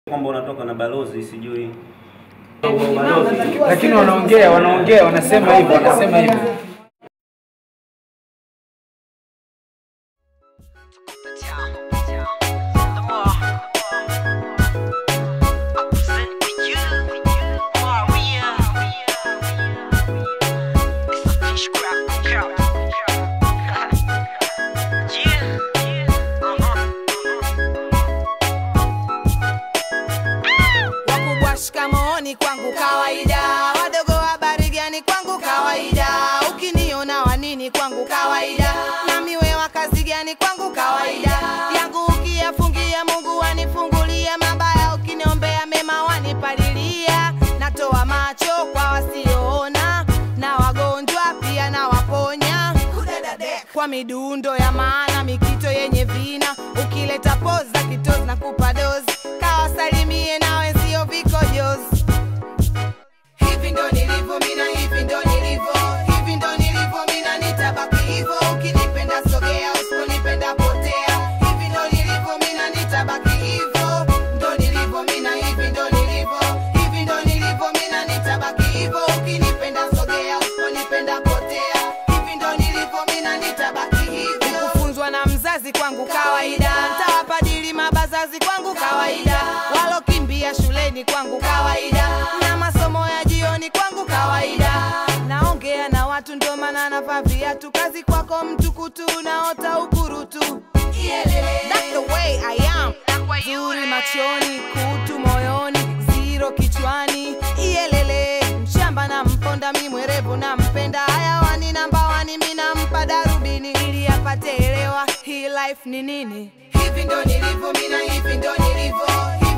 kwamba unatoka na balozi sijui lakini wanaongea wanaongea wanasema hivyo wanasema hivyo wakubwa shikamooni kwangu kawaida wadogo habari gani kwangu kawaida ukiniona wanini kwangu kawaida namiwe wa kazi gani kwangu kawaida yangu ukiyafungia mungu wanifungulia mabaya ukiniombea mema wanipalilia natoa macho kwa wasioona na wagonjwa pia na waponya kwa midundo ya maana mikito yenye vina ukileta poza kitozi na kupa dozi kawasalimie na wenzio vikojozi hivi ndo nilivyo mina hivi ndo nilivyo hivi ndo nilivyo mina nitabaki hivyo ukinipenda sogea usiponipenda potea hivi ndo nilivyo mina nitabaki hivyo ndo nilivyo mina hivi ndo nilivyo hivi ndo nilivyo mina nitabaki hivyo ukinipenda sogea usiponipenda potea hivi ndo nilivyo mina nitabaki hivyo kufunzwa na mzazi kwangu kawaida ntawapadili mabazazi kwangu kawaida walokimbia shuleni kwangu kawaida na masomo ya jioni kwangu kawaida naongea na watu ndio maana navaa viatu kazi kwako mtukutu naota ukurutu That's the way I am. Zuri machoni, kutu moyoni, ziro kichwani, iyelele mshamba na mponda, mi mwerevu na mpenda, hayawani namba wani, mi nampa darubini ili apate elewa hii life ni nini. Hivi ndo nilivyo mina, hivi ndo nilivyo,